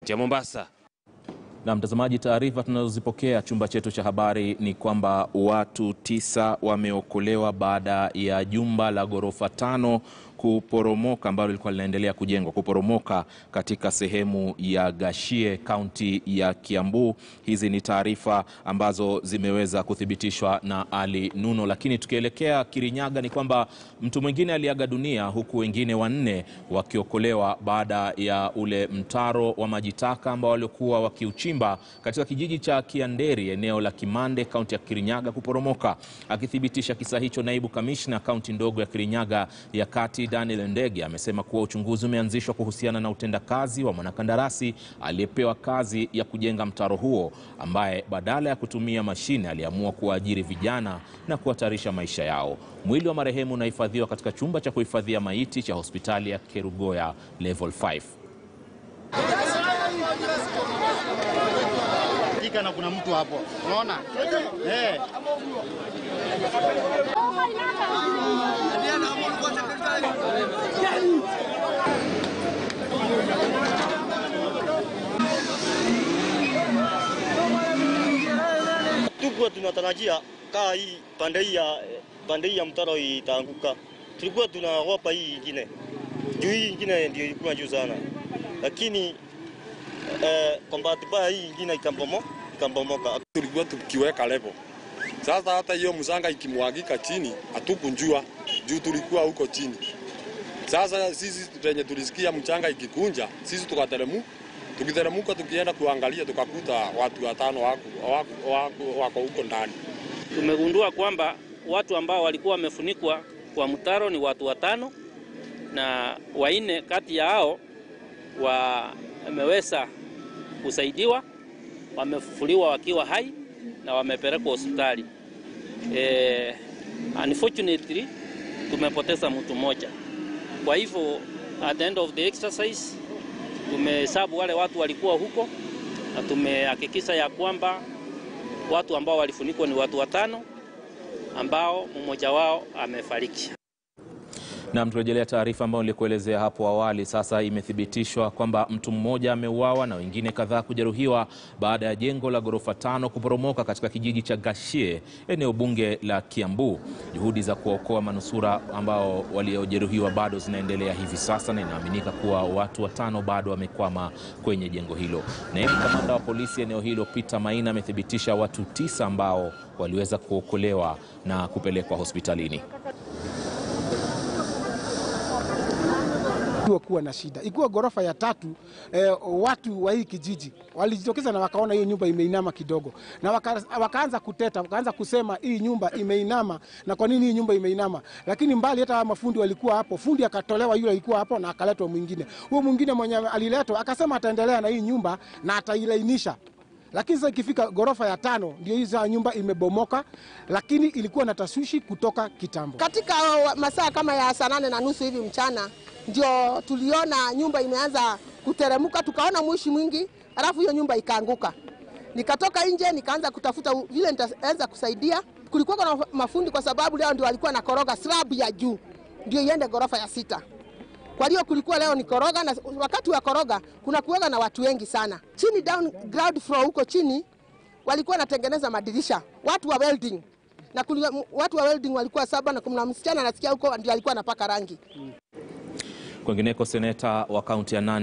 Kupitia Mombasa. Na mtazamaji, taarifa tunazozipokea chumba chetu cha habari ni kwamba watu tisa wameokolewa baada ya jumba la ghorofa tano kuporomoka ambalo lilikuwa linaendelea kujengwa kuporomoka katika sehemu ya Gashie, kaunti ya Kiambu. Hizi ni taarifa ambazo zimeweza kuthibitishwa na Ali Nuno. Lakini tukielekea Kirinyaga ni kwamba mtu mwingine aliaga dunia huku wengine wanne wakiokolewa baada ya ule mtaro wa maji taka ambao waliokuwa wakiuchimba katika kijiji cha Kianderi eneo la Kimande kaunti ya Kirinyaga kuporomoka. Akithibitisha kisa hicho, naibu kamishna kaunti ndogo ya Kirinyaga ya kati Daniel Ndege amesema kuwa uchunguzi umeanzishwa kuhusiana na utendakazi wa mwanakandarasi aliyepewa kazi ya kujenga mtaro huo, ambaye badala ya kutumia mashine aliamua kuwaajiri vijana na kuhatarisha maisha yao. Mwili wa marehemu unahifadhiwa katika chumba cha kuhifadhia maiti cha hospitali ya Kerugoya level 5. na kuna mtu hapo, unaona eh. Tulikuwa tunatarajia kaa hii pande hii ya pande hii ya mtaro itaanguka, tulikuwa tunaogopa hii ingine juu, hii ingine ndio ilikuwa juu sana, lakini eh, kwa bahati mbaya hii ingine ikambomo ikambomoka. Tulikuwa tukiweka level. Sasa hata hiyo msanga ikimwagika chini hatukunjua juu tulikuwa huko chini. Sasa sisi penye tulisikia mchanga ikikunja, sisi tukateremu tukiteremuka, tukienda kuangalia tukakuta watu watano wako, wako, wako, wako huko ndani. Tumegundua kwamba watu ambao walikuwa wamefunikwa kwa mtaro ni watu watano, na wanne kati ya hao wameweza kusaidiwa, wamefufuliwa wakiwa hai na wamepelekwa hospitali. Eh, unfortunately tumepoteza mtu mmoja. Kwa hivyo at the end of the exercise tumehesabu wale watu walikuwa huko na tumehakikisha ya kwamba watu ambao walifunikwa ni watu watano ambao mmoja wao amefariki. Na turejelea taarifa ambayo nilikuelezea hapo awali. Sasa imethibitishwa kwamba mtu mmoja ameuawa na wengine kadhaa kujeruhiwa baada ya jengo la ghorofa tano kuporomoka katika kijiji cha Gashie, eneo bunge la Kiambu. Juhudi za kuwaokoa manusura ambao waliojeruhiwa bado zinaendelea hivi sasa, na inaaminika kuwa watu watano bado wamekwama kwenye jengo hilo. Naibu kamanda wa polisi eneo hilo Peter Maina amethibitisha watu tisa ambao waliweza kuokolewa na kupelekwa hospitalini. kuwa na shida ikiwa ghorofa ya tatu eh, watu wa hii kijiji walijitokeza na wakaona hiyo nyumba imeinama kidogo, na waka, wakaanza kuteta, wakaanza kusema hii nyumba imeinama na kwa nini hii nyumba imeinama. Lakini mbali hata mafundi walikuwa hapo, fundi akatolewa yule alikuwa hapo na akaletwa mwingine. Huyo mwingine mwenye aliletwa akasema ataendelea na hii nyumba na atailainisha lakini sasa ikifika ghorofa ya tano ndio hii nyumba imebomoka, lakini ilikuwa na taswishi kutoka kitambo. Katika masaa kama ya saa nane na nusu hivi mchana ndio tuliona nyumba imeanza kuteremuka, tukaona mwishi mwingi, halafu hiyo nyumba ikaanguka. Nikatoka nje nikaanza kutafuta vile nitaweza kusaidia. Kulikuwa na mafundi, kwa sababu leo ndio walikuwa na koroga slab ya juu ndio iende ghorofa ya sita. Kwa hiyo kulikuwa leo ni koroga, na wakati wa koroga kuna kuoga na watu wengi sana chini, down ground floor huko chini walikuwa wanatengeneza madirisha, watu wa welding na kulia, watu wa welding walikuwa saba na kuna msichana nasikia huko ndio alikuwa anapaka rangi. Kwingineko, seneta wa kaunti ya Nandi